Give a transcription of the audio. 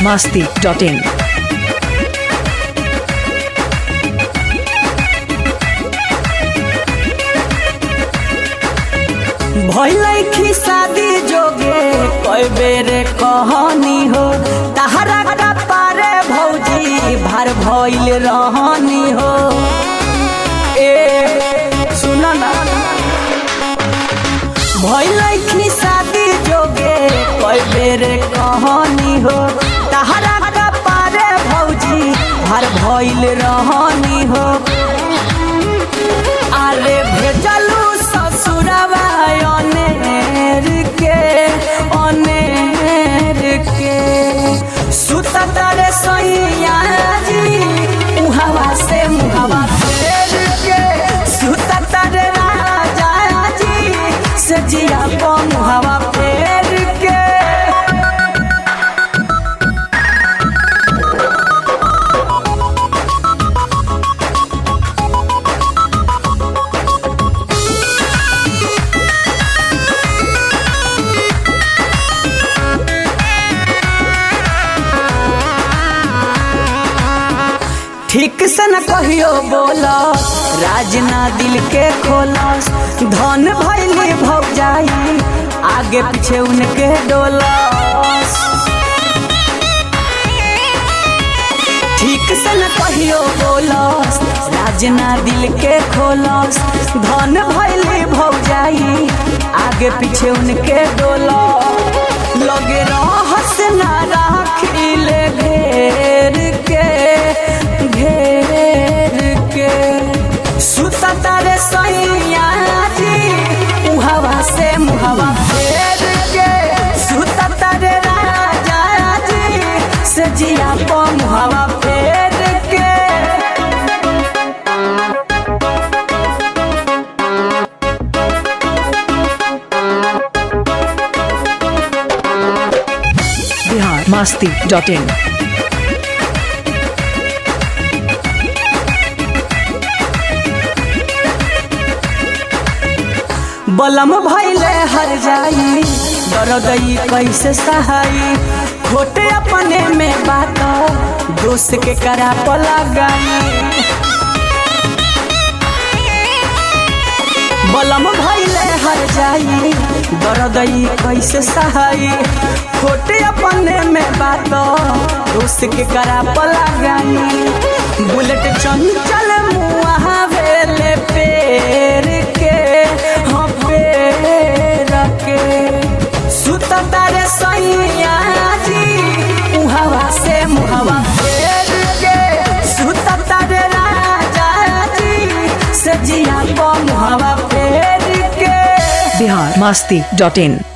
masti.in. भैलखी शादी जोगे कई बेर कहानी हो तहरा का पारे भौजी भार भइल रहनी हो ए सुन ना भैलखी शादी जोगे कई बेर कहानी हो तहरा का पारे भौजी भार भइल रहनी हो अरे भेजलू ससुरवा अनेर के अनेर के सुततरे सैया जी उहवा से मुहवा फेर के सुततरे राजा जी से जिया को मुहवा फेर के ठीक से न कहियो बोला राजना दिल के खोलस धन भैली भौजाई आगे पीछे उनके डोलस ठीक से न कहियो बोलस राजना दिल के खोलस धन भैली भौजाई आगे पीछे उनके डोलस लगे रहस ना राखिले घेर के घेर के सुततारे सैया जी उहवा से मुहवा फेर के सुततारे राजा जी से जिया को मुहवा फेर के Bihar masti.in. बलम भैले हर जाई दरदई कैसे सहाई खोटे अपने में बात दोस्त के करा लगाई बलम भैले हर जाई दरदई कैसे सहाई खोटे अपने में बात दोस्त के करा लगाई बुलेट चंचल मुआ वेले पेर के हाँ पेर के सुततारे सैया जी उहवा से मुहवा फेर के सुततारे राजा जी से जिया को मुहवा फेर के Bihar masti.in.